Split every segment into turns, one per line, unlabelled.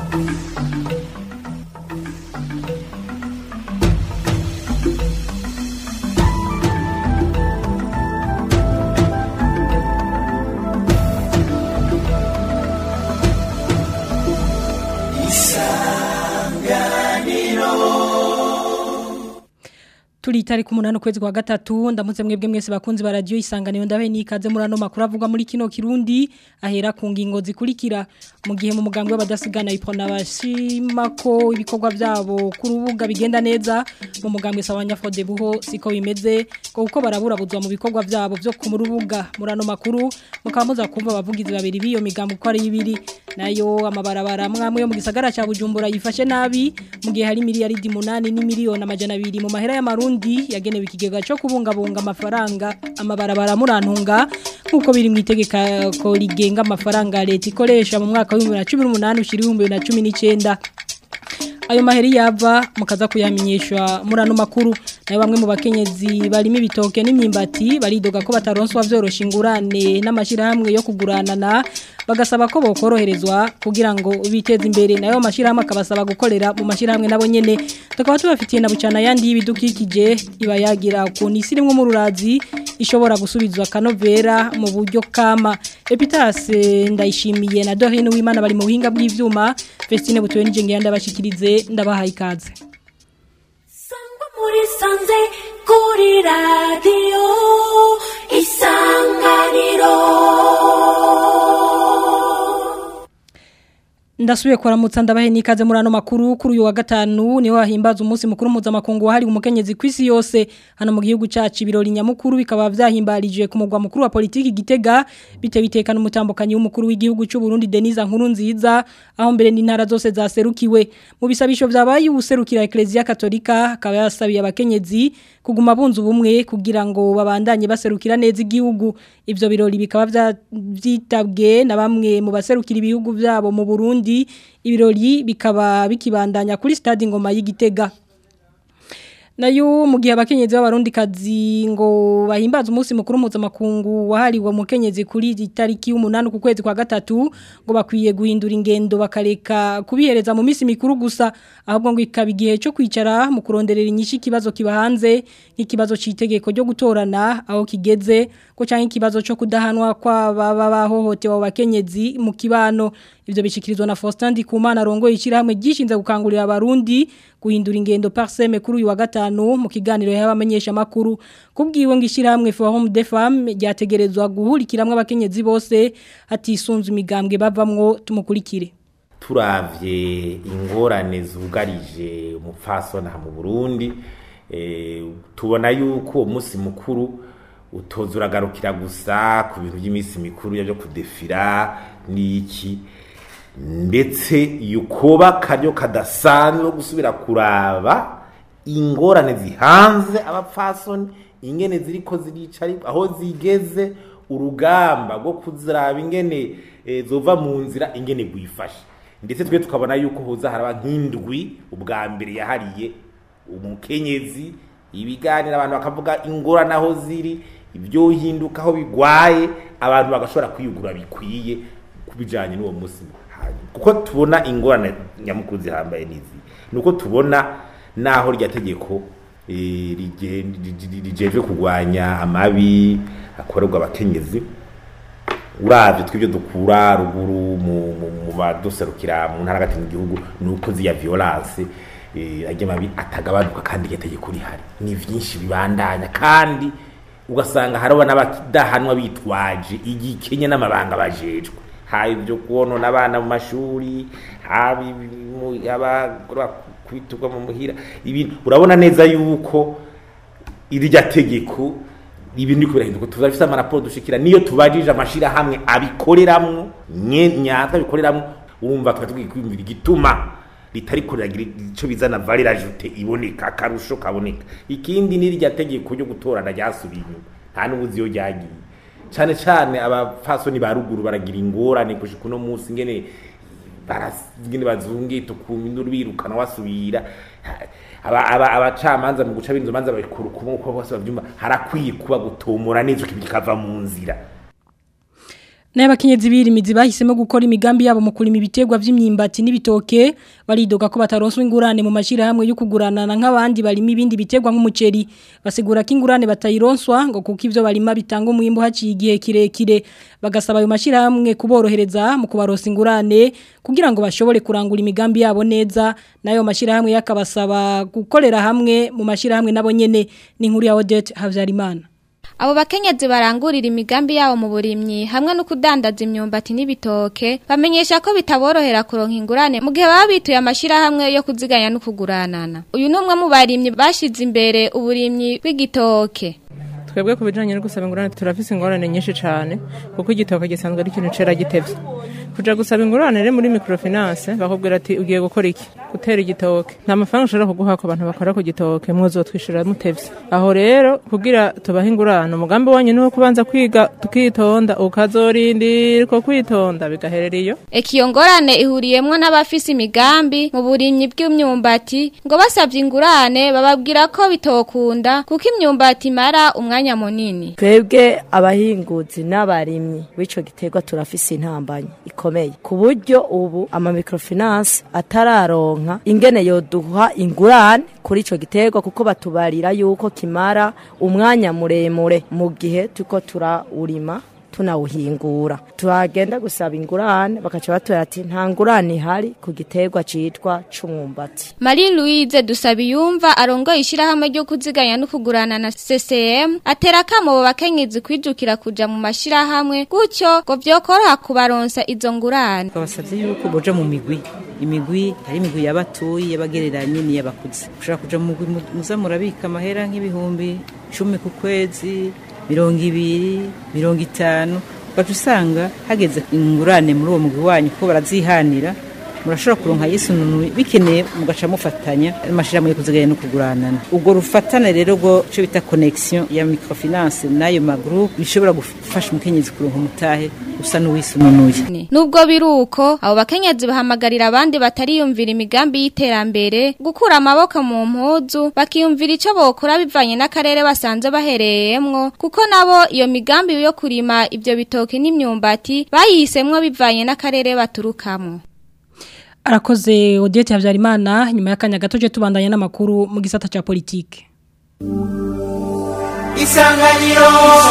turi tariki umunani ukwezi kwa gatatu ndamutse mwebwe mwese bakunzi ba radio isanganiro ndabe nikaze muri ano makuru avugwa muri kino kirundi ahera ku ngingo zikurikira mu gihe mu mugambwe w'abadasigana ipona bashima ko ibikorwa byabo ku rubuga bigenda neza mu mugambwe sawanya fode buho siko bimeze ko uko baraburabuzwa mu bikorwa byabo byo ku rubuga muri ano makuru mukaba muza kumva abavugizi babiri biyo migambwe uko ari ibiri nayo amabarabara mwamwe yo mu gisagara ca Bujumbura yifashe nabi mu gihe hari miliyaridi 8 ni miliyoni amajana 2 mu mahera y'amarundi Burundi yagenewe ikigega cyo kubungabunga amafaranga amabarabara murantunga nkuko biri mu itegeka ko rigenga amafaranga leta ikoresha mu mwaka wa 2018 ushiri 2019 ayo maheri yava mukaza kuyamenyeshwa muri ano makuru nayo bamwe mu bakenyezi barimo ibitoke n'imyimbati baridoga ko bataronswa vyorosha ingurane n'amashirahamwe yo kuguranana bagasaba ko bokoroherezwa kugira ngo biteze imbere nayo mashirahamwe akabasaba gukorera mu mashirahamwe nabo nyene tukaba tubafitiye na bucana yandi y'ibidukikije iba yagira ku nisirimwe mu rurazi ishobora gusubizwa kanovera mu buryo kama Epitase ndayishimiye na Dorine w'Imana bari mu buhinga bw'ivyuma Festine butuwe n'ijenge yanda bashikirize ndabahaye ikaze
Sangwa muri sanze kuri radio isanganiro
Ndasubiye kuramutsa ndabahe nikaze muri ano makuru kuri uyu wa gatanu niho hahimbaza umunsi mukuru mpuzamakungu wahari umukenyezi kwisi yose hano mu gihugu cacu ibirori nyamukuru bikaba vyahimbarije ku mugwa mukuru wa politiki Gitega bite bitekana umutambukanyi w'umukuru w'igihugu cy'u Burundi Denise Nkuru nziza aho mbere n'intara zose zaserukiwe mu bisabisho vyabaye ubuserukira Ecclesia Katolika akaba yasabiye abakenyezi kuguma bunzu bumwe kugira ngo babandanye baserukira neza igihugu ivyo birori bikaba vyitabwe na bamwe mu baserukira ibihugu vyabo mu Burundi ibirori bikaba bikibandanya kuri stade ngoma y'igitega nayo mu gihe abakenyezi b'abarundi kazi ngo bahimbaza umunsi mukuru mpuzamakungu wahariwe mukenyezi kuri itariki y'umunani ku kwezi kwa gatatu ngo bakwiye guhindura ingendo bakareka kubihereza mu minsi mikuru gusa ahubwo ngo ikaba igihe cyo kwicara mu kuronderera inyinshi ikibazo kiba hanze nk'ikibazo cy'itegeko ryo gutorana aho kigeze ko cyangwa ikibazo cyo kudahanwa kw'ababa bahohotewe abo bakenyezi mu kibano ivyo bishikirizwa na Faustin Ndikumana rongoye ishyirahamwe gishinze gukangurira abarundi guhindura ingendo parseme kuri uyu wa gatanu mu kiganiro y'abamenyesha makuru kubwiwe ngo ishyirahamwe Forum des Femmes ryategerezwa guhurikiramwe abakenyezi bose hatisunzwe imigambwe bavamwo tumukurikire
turavye ingorane zugarije umupfasona mu Burundi eh tubona yuko uwo munsi mukuru utoza uragarukira gusa ku bintu by'iminsi mikuru byo kudefira n'iki ndetse yukoba karyo kadasanzwe gusubira kuraba ingorane zihanze abapfasoni ingene ziriko zirica aho zigeze urugamba rwo kuziraba ingene e, zova mu nzira ingene gwifashe ndetse twe tukabona yuko hoza haraba nk'indwi ubwa mbere yahariye umukenyezi ibiganira abantu bakavuga ingorane aho ziri ibyo hinduka aho bigwaye abantu bagashobora kwiyugura bikwiye kubijanye n'uwo munsi kuko tubona ingorane nyamukuru zihambaye n'izi nuko tubona naho rya tegeko rijejwe kurwanya amabi akorerwa abakenyezi uravye twibyo dukura ruguru mu baduserukira mu ntara hagati mu gihugu nuko ziya violence ajya mabi atagabanuka kandi iryo tegeko rihari ni vyinshi bibandanya kandi ugasanga hariho n'abadahanwa bitwaje igikenya n'amabanga bajejwe haba ibyo kubonona abana mu mashuri haba kwitugwa mu muhira ibintu urabona neza yuko irya tegeko ibintu biri kubirahinduka tuzafise amaraporo dushikira niyo tubajije amashirahamwe abikoreramwo nyata abikoreramwo urumva tukaba tugiye kwiyumvira igituma ritari kuragira ico bizana valeur ajoute iboneka akarusho kaboneka ikindi ni irya tegeko ryo gutorana ryasubiye inyuma nta n'ubuzi iyo ryagiye cyane cyane abapfasoni ba ruguru baragira ingorane gushika uno munsi ngene barasingene bazungita kumindura birukana wasubira abacamanza mu guca binzo manza babikuru kumwe uko bose bavyumva harakwiye kuba gutomora neza kikava mu nzira
N'abakenyezi birimizi bahisemo gukora imigambi yabo mu kurima ibitegwa vy'imyimbati n'ibitoke baridoga ko bataronswa ingurane mu mashira hamwe yo kuguranana nk'abandi barima ibindi bitegwa nk'umuceri basigura ko ingurane batayironswa ngo kuko ivyo barima bitanga umwimbo haciye igihe kirekire bagasaba ayo mashira hamwe kuborohereza mu kubaronsa ingurane kugira ngo bashobore kurangura imigambi yabo neza nayo mashira hamwe yakabasaba gukorera hamwe mu mashira hamwe nabo nyene n'inkuru ya Odette Havyarimana
Abo bakenyezi barangurira imigambi yabo mu burimyi hamwe no kudandaza imyumbati n'ibitoke bamenyesha ko bitaborohera kuronka ingurane mu gihe baba bituye amashira hamwe yo kuziganya no kuguranana. Uyu numwe mu barimyi bashize imbere uburimyi bw'igitoke.
twebwe ku bijyanye no gusaba ingurane turafise ingorane nyinshi cyane kuko igitoka gisanzwe ari ikintu cera gitevye kuja gusaba ingurane rero muri microfinance bakubwira ati ugiye gukora iki gutera igitoke nta mafaranga ushobora kuguha ku bantu bakora ku gitoke mwuzotwishyura mutevye aho rero kugira tubahe ingurane umugambi wanyu ni wo kubanza kwiga tukitonda ukazorindira uko kwitonda bigaherera iyo
Eka iyo ngorane ihuriyemwo n'abafise imigambi mu burimyi bw'imyumbati ngo basavye ingurane bababwira ko bitokunda kuko imyumbati imara umwanya munini.
twebwe abahinguzi n'abarimyi b'ico giterwa turafise intambanyi ikomeye ku buryo ubu ama microfinance atararonka ingene yoduha ingurane kuri ico giterwa kuko batubarira yuko kimara umwanya muremure mu gihe turiko turawurima tunawuhingura turagenda gusaba ingurane bakaca batubwira ati nta ngurane ihari ku giterwa citwa c'umwumbati
Marie Louise Dusabiyumva arongoye ishirahamwe ryo kuziganya no kugurana na CCM atera kamo abo bakenyezi kwijukira kuja mu mashirahamwe gutyo ngo vyokoroha kubaronsa izo ngurane.
twabasabye yuko boja mu migwi imigwi hari imigwi y'abatuye y'abagereranye n'iy'abakuze ushobora kuja mu mugwi mu- muza murabika amahera nk'ibihumbi cumi ku kwezi mirongo ibiri mirongo itanu ugaca usanga hageze ingurane muri uwo mugwi wanyu ko barazihanira murashobora kuronka yisununuye bikeneye mugaca mufatanya amashirahamwe yo kuziganya no kuguranana ubwo rufatane rero rwo cyo bita connection ya microfinance n'ayo magroupe bishobora gufasha umukenyezi kuronka umutahe usa n'uwisununuye
Nubwo biruko abo bakenyezi bahamagarira abandi batariyumvira imigambi y'iterambere gukura amaboko mu mpuzu bakiyumvira ico bokora bivanye n'akarere basanze bahereyemwo kuko nabo iyo migambi yo kurima ivyo bitoke n'imyumbati bayihisemwo bivanye n'akarere baturukamo.
Arakoze Odette Havyarimana nyuma y'akanya gato je tubandanya n'amakuru mu gisata ca politike.
isanganiro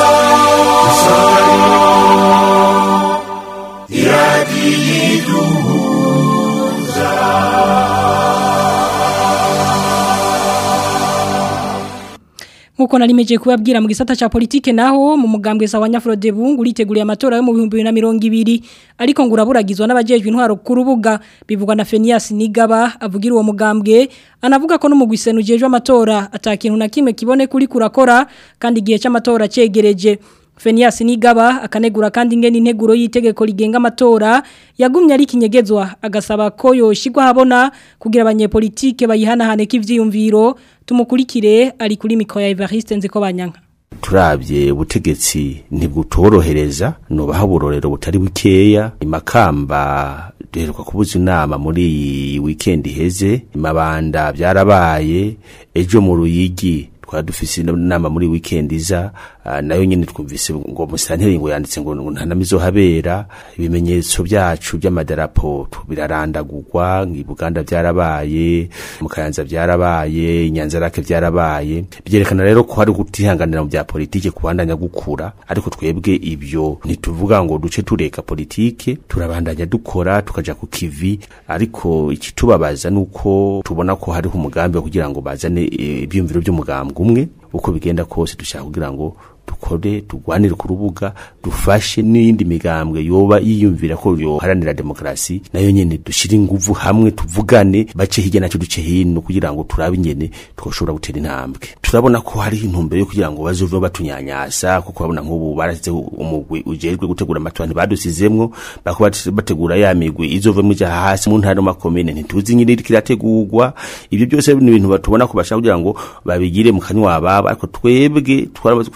Nkuko narimeje kubabwira mu gisata ca politike naho mu mugambwe sa wanyafrode bungu uriteguriye amatora yo mu 2020 ariko nguraburagizwa n'abajejwe intwaro ku rubuga bivugwa na Fenias Nigaba avugira uwo mugambwe anavuga ko n'umugwiseno ujejwe amatora atakintu na kimwe kibone kuri kurakora kandi igihe c'amatora cegereje Fenias Nigaba akanegura kandi ingene integuro y'itegeko rigenga amatora yagumye ari kinyegezwa agasaba ko yoshigwa habona kugira abanyepolitike bayihanahane k'ivyiyumviro tumukurikire ari kuri mikro ya Evariste nziko banyanka
turabye ubutegetsi ntibutorohereza nubaha uburorero butari bukeya imakamba duheruka kubuza inama muri iyi weekend iheze imabanda byarabaye ejo mu ruyigi twari dufise inama muri weekend iza ah, nayo nyene twumvise ngo musanteri ngo yanditse ngo ngo nta nama izohabera ibimenyetso byacu by'amadarapo tu- birarandagurwa ngi Buganda byarabaye mu Kayanza byarabaye inyanza rake byarabaye byerekana rero ko hari gutihanganira mu bya politike kubandanya gukura ariko twebwe ibyo ntituvuga ngo duce tureka politike turabandanya dukora tukaja ku kivi ariko ikitubabaza nuko tubona ko hariho umugambi wo kugira ngo bazane eh, ibyumviro by'umugambwe umwe uko bigenda kose dushaka kugira ngo dukore tugwanire ku rubuga dufashe n'iyindi migambwe yoba yiyumvira ko yoharanira demokarasi nayo nyene dushire inguvu hamwe tuvugane bace hirya naco duce hino kugira ngo turabe ingene twoshobora gutera intambwe turabona ko hari intumbero yo kugira ngo bazove batunyanyasa kuko babona nk'ubu barasize umugwi ujejwe gutegura amatora ntibadusizemwo bako bat- bategura ya migwi izove muja hasi mu ntara no makomine ntituzi nyine iriko irategurwa ibyo byose ni ibintu batubona ko bashaka kugira ngo babigire mu kanywa baba ariko twebwe twaramaze gufata iyo ntumbero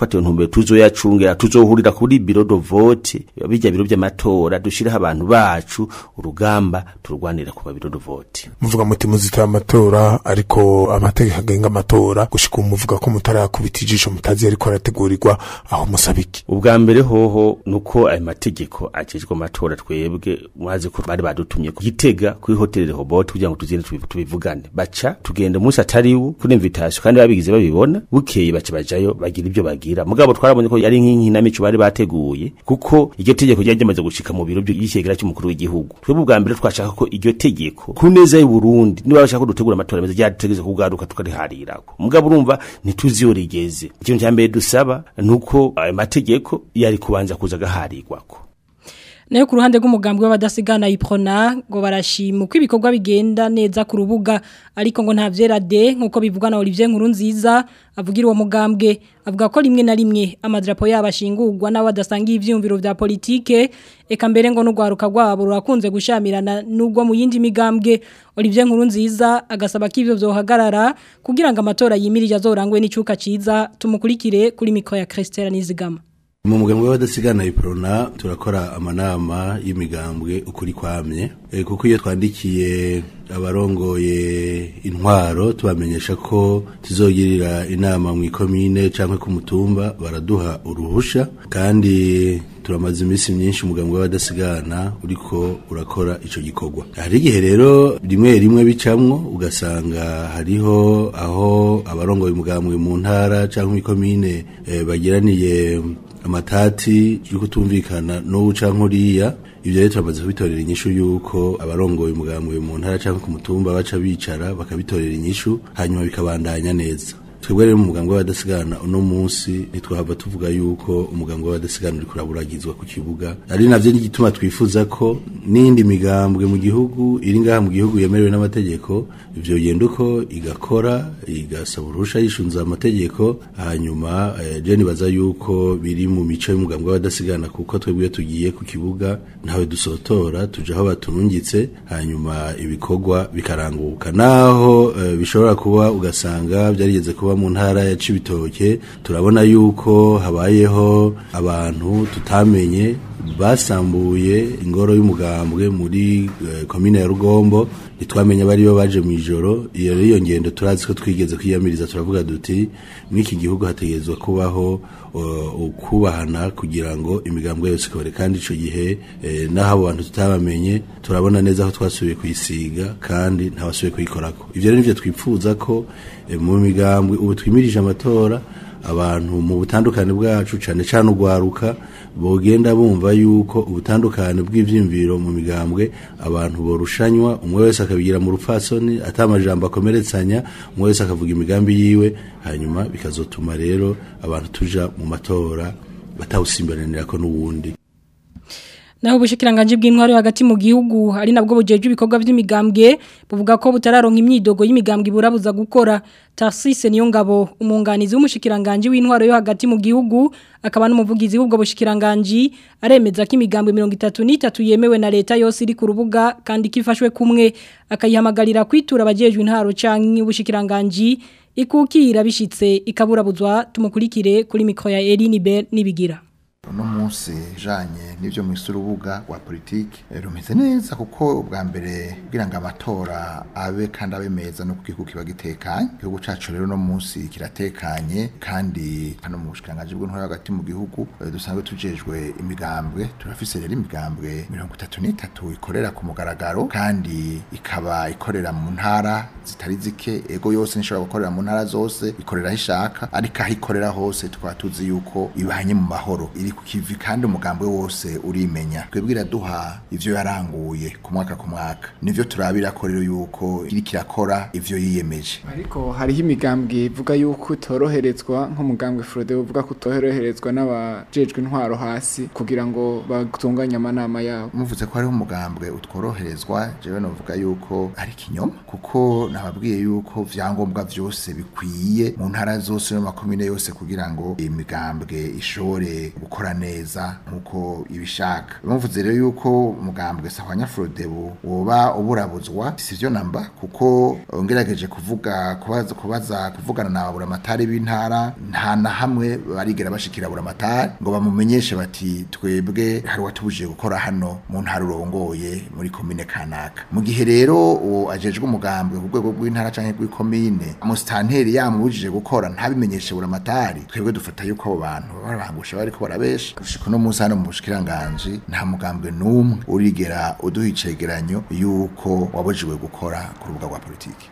mbere tuzoyacungera tuzohurira kuri biro do vote bijya biro by'amatora dushiraho abantu bacu urugamba turwanira ku biro do vote
muvuga muti muzitara amatora ariko amategeko agenga amatora gushika ubu muvuga ko mutarakubita ijisho mutazi ariko arategurirwa aho musaba iki
ubwa mbere hoho nuko ayo mategeko ajejwe amatora twebwe mwazi ko bari badutumye ku gitega kuri hoteli Rehoboth kugira ngo tuzine tubivu- tubivugane baca tugenda umunsi atariwo kuri invitation kandi babigize babibona bukeye baca bajayo bagira ibyo bagira mugabo twarabonye ko yari nk'inkinamico bari bateguye kuko iryo tegeko ryari ryamaze gushika mu biro by'ikigera cy'umukuru w'igihugu twebwe ubwa mbere twashaka ko iryo tegeko ku neza y'u Burundi niba bashaka ko dutegura amatora meza ryategeze kugaruka tukariharirako mugabo urumva ntituzi iyo rigeze ikintu cya mbere dusaba nuko ayo mategeko yari kubanza kuza agaharirwako
nayo ku ruhande rw'umugambwe w'abadasigana iprona ngo barashima uko ibikorwa bigenda neza ku rubuga ariko ngo nta vyera de nkuko bivugwa na Olivier Nkuru nziza avugira uwo mugambwe avuga ko rimwe na rimwe amadrapo yabo ashingurwa n'abo badasangiye ivyumviro vya politike eka mbere ngo n'ugwaruka rwabo rurakunze gushamirana n'ubwo mu yindi migambwe Olivier Nkuru nziza agasaba ko ivyo vyohagarara kugira ngo amatora yimirije azorangwe n'icuka ciza tumukurikire kuri mikro ya Christelle Nizigama
mu mugambwe w'abadasigana iprona turakora amanama y'imigambwe ukuri kwamye e, kuko iyo twandikiye abarongoye intwaro tubamenyesha ko tuzogirira inama mu ikomine canke ku mutumba baraduha uruhusha kandi turamaze iminsi myinshi umugambwe w'abadasigana uriko urakora ico gikorwa hari igihe rero rimwe rimwe bicamwo ugasanga hariho aho abarongoye umugambwe mu ntara canke mu ikomine e, bagiraniye amatati yo kutumvikana n'ubu canke uriya ivyo rero turamaze kubitorera inyishu yuko abarongoye umugambwe mu ntara canke ku mutumba baca bicara bakabitorera inyishu hanyuma bikabandanya neza twebwe rero mu mugambwe w'abadasigana uno munsi ntitwahava tuvuga yuko umugambwe w'abadasigana uriko uraburagizwa ku kibuga ari navyo n'igituma twifuza ko n'indi migambwe mu gihugu iri ngaha mu gihugu yemerewe n'amategeko ivyo genda uko igakora igasaba uruhusha yishunza amategeko hanyuma eh, je nibaza yuko biri mu mico y'umugambwe w'abadasigana kuko twebwe iyo tugiye ku kibuga ntawe dusotora tuja aho baturungitse hanyuma ibikorwa bikaranguka naho eh, bishobora kuba ugasanga byarigeze kuba mu ntara ya Cibitoke turabona yuko habayeho abantu tutamenye basambuye ingoro y'umugambwe muri eh, komine ya Rugombo ntitwamenye bari bo baje mu ijoro iyo rero iyo ngendo turazi ko twigeze kwiyamiriza turavuga duti mw'iki gihugu hategerezwa kubaho uh, ukubahana kugira ngo imigambwe yose ikore kandi ico gihe eh, naho abo bantu tutabamenye turabona neza aho twasubiye kuyisiga kandi ntawasubiye kuyikorako ivyo rero nivyo twipfuza ko eh, mu migambwe ubu twimirije amatora abantu mu butandukane bwacu cane cane ugwaruka bogenda bumva yuko ubutandukane bw'ivyimviro mu migambwe abantu borushanywa umwe wese akabigira mu rupfasoni atamajambo akomeretsanya umwe wese akavuga imigambi yiwe hanyuma bikazotuma rero abantu tuja mu matora batawusimbananira ko n'uwundi
Naho ubushikiranganje bw'intwaro hagati mu gihugu ari nabwo bujeje ibikorwa by'imigambwe buvuga ko butararonka imyidogo y'imigambwe burabuza gukora Tarsise niyo ngabo umunganizi w'umushikiranganje w'intwaro yo hagati mu gihugu akaba n'umuvugizi w'ubwo bushikiranganje aremeza ko imigambwe 33 yemewe na leta yose iri ku rubuga kandi kifashwe kumwe akayihamagarira kwitura abajejwe intwaro canke ubushikiranganje ikukira bishitse ikaburabuzwa tumukurikire kuri mikro ya Eline Bell nibigira
uno munsi janye n'ivyo mwise urubuga rwa politiki eh, rumeze neza kuko ubwa mbere kugira ngo amatora abe kandi abe meza no kugihugu kiba gitekanye igihugu cacu rero uno munsi kiratekanye kandi hano mu bushikiranganji bw'intwaro hagati mu gihugu eh, dusanzwe tujejwe imigambwe turafise rero imigambwe mirongo itatu n'itatu ikorera ku mugaragaro kandi ikaba ikorera mu ntara zitari zike ego yose nishobora gukorera mu ntara zose ikorera aho ishaka ariko aho ikorera hose tukaba tuzi yuko ibanye mu mahoro iri ku kivi kandi umugambwe wose urimenya twebwe iraduha ivyo yaranguye ku mwaka ku mwaka nivyo turabira ko rero yuko iriko irakora ivyo yiyemeje
ariko hariho imigambwe ivuga yuko utoroherezwa nk'umugambwe Frode uvuga ko utoroherezwa n'abajejwe intwaro hasi kugira ngo batunganye amanama yabo
muvuze ko hariho umugambwe utworoherezwa jewe novuga yuko ari kinyoma kuko nababwiye yuko vyangombwa vyose bikwiye mu ntara zose no makomine yose kugira ngo imigambwe ishobore gukora gukora neza nkuko ibishaka bamvuze rero yuko umugambwe sahwanya Frodebu woba uburabuzwa sivyo namba kuko ngerageje kuvuga kubaza kubaza kuvugana na babura matari b'intara nta na hamwe barigera bashikira babura matari ngo bamumenyeshe bati twebwe hari watubujije gukora hano mu ntara urongoye muri komine kanaka mu gihe rero uwo ajejwe umugambwe ku rwego rw'intara canke rw'ikomine musitanteri yamubujije gukora ntabimenyeshe bura matari twebwe dufata yuko abo bantu barangusha bariko barabesha gushika no munsi hano mu bushikiranganje nta mugambwe n'umwe urigera uduha icegeranyo yuko wabujijwe gukora ku rubuga rwa politiki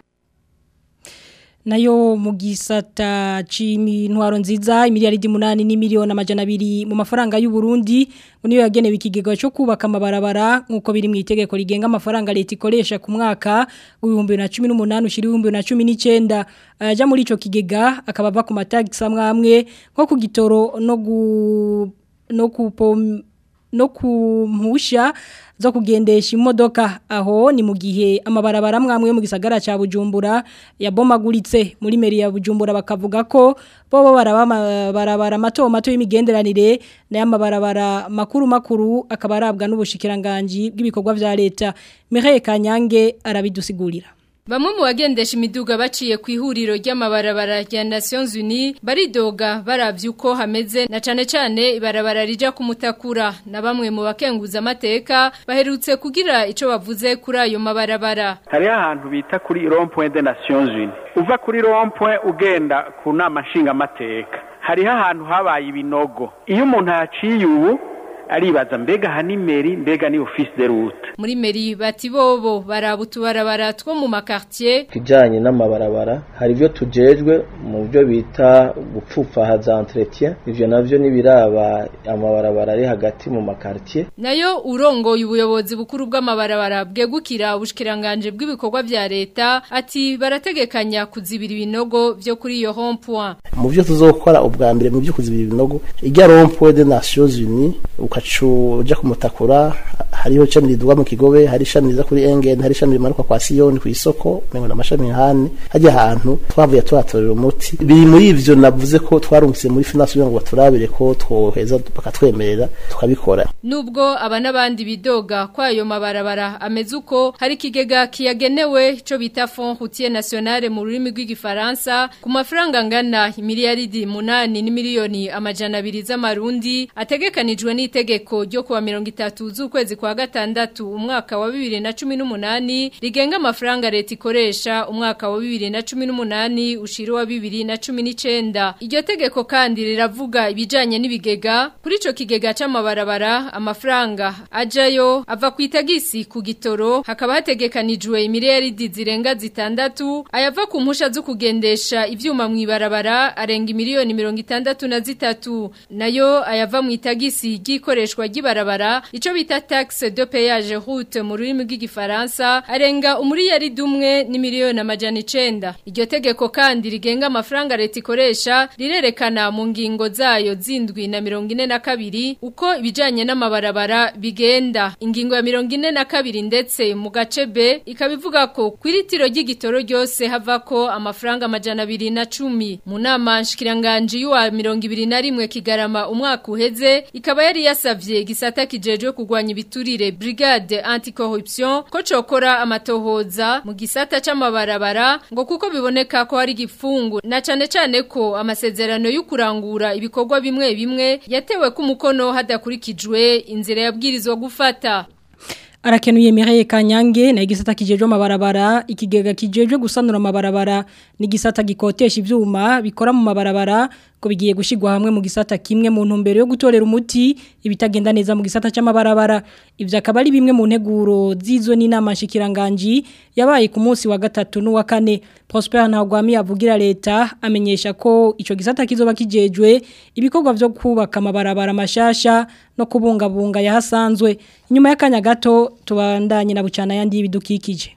nayo mu gisata c'intwaro nziza imiliyaridi munani n'imiliyoni amajana abiri mu mafaranga y'u Burundi ngo niyo yagenewe ikigega cyo kubaka amabarabara nk'uko biri mu itegeko rigenga amafaranga leta ikoresha ku mwaka w'ibihumbi bibiri na cumi n'umunani ushira ibihumbi bibiri na cumi n'icyenda ayaja muri ico kigega akaba ava ku matagisi amwe amwe nko ku gitoro no gu no kupom no kumpusha zo kugendesha imodoka aho ni mu gihe amabarabara amwe mu gisagara ca Bujumbura yabomaguritse muri meri ya Bujumbura bakavuga ko bobo barabara mato mato y'imigenderanire na amabarabara makuru makuru akaba arabwa n'ubushikiranganje bw'ibikorwa vya leta Mireille Kanyange arabidusigurira
Bamwe mu bagendesha imiduga baciye ku ihuriro ry'amabarabara rya Nations Unies baridoga baravye uko hameze na cane cane ibarabara rija kumutakura na bamwe mu bakenguza amateka baherutse kugira ico bavuze kuri ayo mabarabara.
Hari ahantu bita kuri rond-point des Nations Unies. Uva kuri rond-point ugenda ku nama nshinga amateka. Hariho ahantu habaye ibinogo. Iyo umuntu yaciye ubu aribaza mbega hanimeri mbega ni office de route
muri meri bati bobo barabutubarabara two mu makartier
kijanye n'amabarabara hari byo tujejwe mu byo bita gupfufa za entretien ivyo navyo nibiraba amabarabara ari hagati mu makartier
nayo urongoye ubuyobozi bukuru bw'amabarabara bwegukira ubushikiranganje bw'ibikorwa vya leta ati barategekanya kuzibira ibinogo vyo kuri iyo rond point
mu byo tuzokora ubwa mbere mu byo kuzibira ibinogo irya rond point des Nations Unies ukacu uja kumutakura hariho ishami riduga mu kigobe hari ishami riza kuri engen hari ishami rimanuka kwa siyoni ku isoko mengo n'amashami hane hajya ahantu twavuye turatorera umuti biri muri ivyo navuze ko twarungitse muri finance kugira ngo baturabire ko twoheza bakatwemerera tukabikora
nubwo aba n'abandi bidoga kwayo mabarabara ameze uko hari ikigega kiyagenewe co bita fond routier national mu rurimi rw'igifaransa ku mafaranga angana imiliyaridi munani n'imiliyoni amajana abiri z'amarundi ategekanijwe n'itegeko ryo kuwa mirongo itatu z'ukwezi kwa gatandatu umwaka wa bibiri na cumi n'umunani rigenga amafaranga leta ikoresha umwaka wa bibiri na cumi n'umunani ushira wa bibiri na cumi n'icenda iryo tegeko kandi riravuga ibijanye n'ibigega kuri ico kigega c'amabarabara amafaranga ajayo ava ku itagisi ku gitoro hakaba hategekanijwe imiliyaridi zirenga zitandatu ayava ku mpusha zo kugendesha ivyuma mw'ibarabara arenga imiliyoni mirongo itandatu na zitatu nayo ayava mu itagisi ry'ikoreshwa ry'ibarabara ico bita taxe de péage route mu rurimi rw'igifaransa arenga umuriyari dumwe ni miliyoni amajana icenda iryo tegeko kandi rigenga amafaranga leta ikoresha rirerekana mu ngingo zayo zindwi na mirongo ine na kabiri uko ibijanye n'amabarabara bigenda ingingo ya mirongo ine na kabiri ndetse mu gace B ikaba ivuga ko kwiritiro ry'igitoro ryose havako amafaranga amajana abiri na cumi mu nama nshikiranganje y'uwa mirongo ibiri na rimwe kigarama umwaka uheze ikaba yari yasavye gisata kijejwe kugwanya ibiturire brigade anticorruption ko cokora amatohoza mu gisata c'amabarabara ngo kuko biboneka ko hari gifungu na cane cane ko amasezerano y'ukurangura ibikorwa bimwe bimwe yatewe ku mukono hadakurikijwe inzira yabwirizwa gufata
Arakenuye Mireille Kanyange na igisata kijejwe amabarabara ikigega kijejwe gusanura amabarabara ni gisata gikotesha ivyuma bikora mu mabarabara ko bigiye gushigwa hamwe mu gisata kimwe mu ntumbero yo gutorera umuti ibitagenda neza mu gisata c'amabarabara ivyo akaba ari bimwe mu nteguro zizo n'inama nshikiranganje yabaye ku munsi wa gatatu n'uwa kane Prosper Ntagwami avugira leta amenyesha ko ico gisata kizoba kijejwe ibikorwa vyo kubaka amabarabara mashasha no kubungabunga yahasanzwe inyuma y'akanya gato tubandanye na bucana yandi y'ibidukikije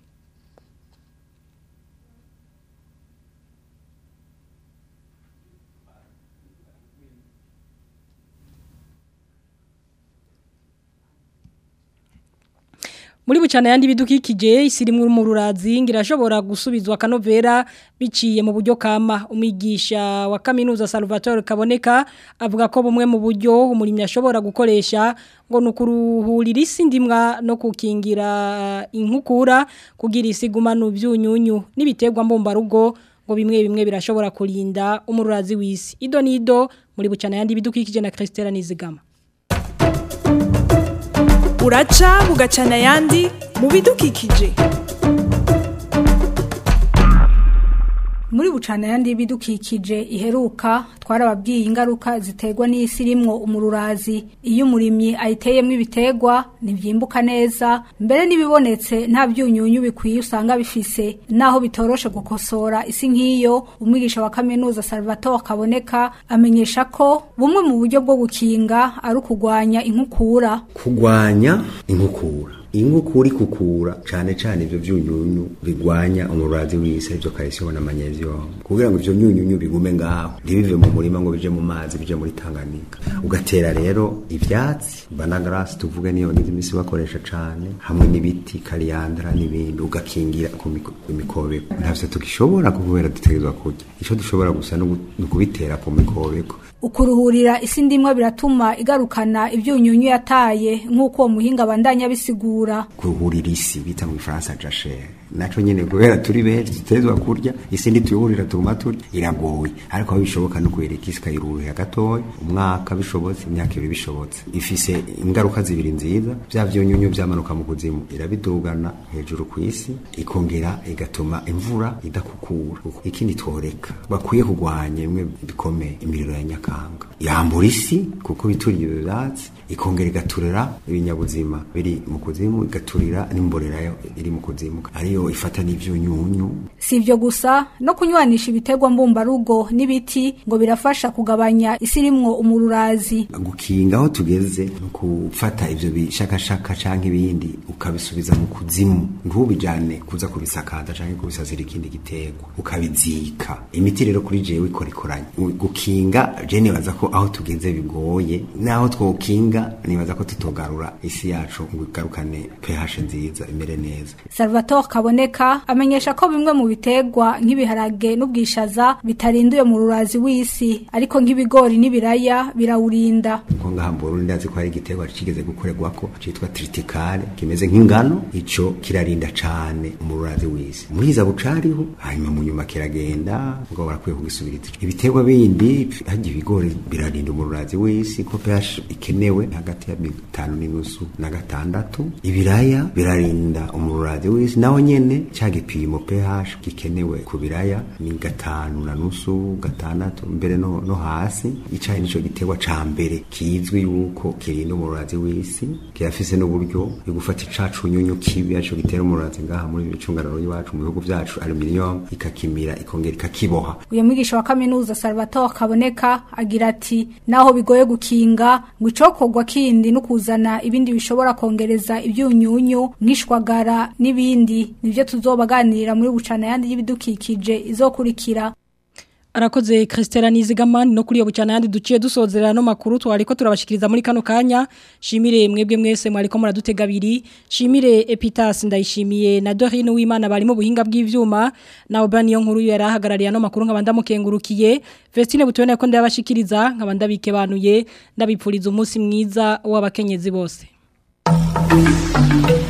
Muri bucana yandi bidukikije isirimwe mu rurazi ngirashobora gusubizwa kanovera biciye mu buryo kama umwigisha wa kaminuza Salvatore Kaboneka avuga ko bumwe mu buryo umurimyi ashobora gukoresha ngo nukuruhurira isi ndimwa no kukingira inkukura kugira isigumano byunyunyu nibiterwa mbomba rugo ngo bimwe bimwe birashobora kurinda umururazi w'isi ido nido muri bucana yandi bidukikije na Christelle Nizigama
uraca bugacana ayandi mu bidukikije
muri bucana yandi y'ibidukikije iheruka twarababwiye ingaruka ziterwa n'isi irimwo umururazi iyo umurimyi ayiteyemo ibiterwa ntibyimbuka neza mbere n'ibibonetse nta byunyunyu bikwiye usanga bifise naho bitoroshe gukosora isi nk'iyo umwigisha wa kaminuza Salvatore Kaboneka amenyesha ko bumwe mu buryo bwo gukinga ari ukugwanya inkukura
kugwanya inkukura inkukura ikukura cyane cyane ibyo byunyunyu bigwanya umurazi w'isi ibyo calcium na magnesium kugira ngo ibyo byunyunyu bigume ngaho ntibive mu murima ngo bije mu mazi bije muri Tanganyika ugatera rero ivyatsi banagrasi tuvuge niyo ngize imisi bakoresha cyane hamwe n'ibiti kariandra n'ibindi ugakingira ku mikobeko ntavyo tukishobora kubera dutegerezwa kurya ico dushobora gusa no kubitera ku mikobeko
ukuruhurira isi ndimwe biratuma igarukana ibyunyunyu yataye nk'uko uwo muhinga bandanya bisigura
kuruhurira isi bita mu Faransa jachère naco nyene kubera turi benshi tutezwa kurya isi ndi tuyurira tuguma turya iragoye ariko aho bishoboka no kwereka isi kayiruhira gatoya umwaka bishobotse imyaka ibiri bishobotse ifise ingaruka zibiri nziza bya byunyunyu byamanuka mu kuzimu irabidugana hejuru ku isi ikongera igatuma imvura idakukura ikindi tworeka bakwiye kugwanya bimwe bikomeye imiriro ya nyakanga yambura isi kuko bituriye ibyatsi ikongera igaturira ibinyabuzima biri mu kuzimu igaturira n'imborera iri mu kuzimu ariyo ifata n'ivyunyunyu
si ibyo gusa no kunywanisha ibiterwa mbumbarugo n'ibiti ngo birafasha kugabanya isi irimwo umururazi
gukinga aho tugeze no gufata ivyo bishakashaka canke ibindi ukabisubiza mu kuzimu ntubijane kuza kubisakaza canke kubisazira ikindi giterwa ukabizika imiti rero kuri jewe ikora ikoranye gukinga je nibaza ko aho tugeze bigoye naho twokinga nibaza ko tutogarura isi yacu ngo igarukane pH nziza imere neza
Salvatore Kaboneka amenyesha ko bimwe mu biterwa nk'ibiharage n'ubwishaza bitarinduye mu rurazi w'isi ariko nk'ibigori n'ibiraya birawurinda
ngo ngaha mu Burundi ndazi ko hari igiterwa kigeze gukorerwako citwa triticale kimeze nk'ingano ico kirarinda cane mu rurazi w'isi muhiza bucariho hanyuma mu nyuma kiragenda ngo barakwiye kugisubiriza ibiterwa bindi hajya ibigori birarinda mu rurazi w'isi ko pH ikenewe hagati ya bitanu n'inusu na gatandatu ibiraya birarinda umururazi w'isi naho nyene ca gipimo pH gikenewe ku biraya ni gatanu na nusu gatandatu mbere no, no hasi icayi nico giterwa ca mbere kizwi yuko kirinda umururazi w'isi kirafise n'uburyo yo gufata icacu nyunyu kibi aco gitera umururazi ngaha muri bicungararo y'iwacu mu bihugu vyacu aluminium ikakimira ikongera ikakiboha
uyu mwigisha wa kaminuza Salvatore Kaboneka agira ati naho bigoye gukinga ngo icokorwa kindi no kuzana ibindi bishobora kongereza ibyunyunyu nk'ishwagara n'ibindi nivyo tuzobaganirira muri bucana yandi y'ibidukikije izokurikira
Arakoze Christela Nizigamani no kuri yo bucana yandi duciye dusozerera no makuru twariko turabashikiriza muri kano kanya shimire mwebwe mwese mwariko muradutega biri shimire Epitas ndayishimiye na Dorine w'Imana bari mu buhinga bw'ivyuma na Obani yo nkuru yarahagarariye no makuru nkabanda mukengurukiye Vestine butubone ko ndabashikiriza nkabanda bikebanuye ndabipfuriza umunsi mwiza w'abakenyezi bose Thank you.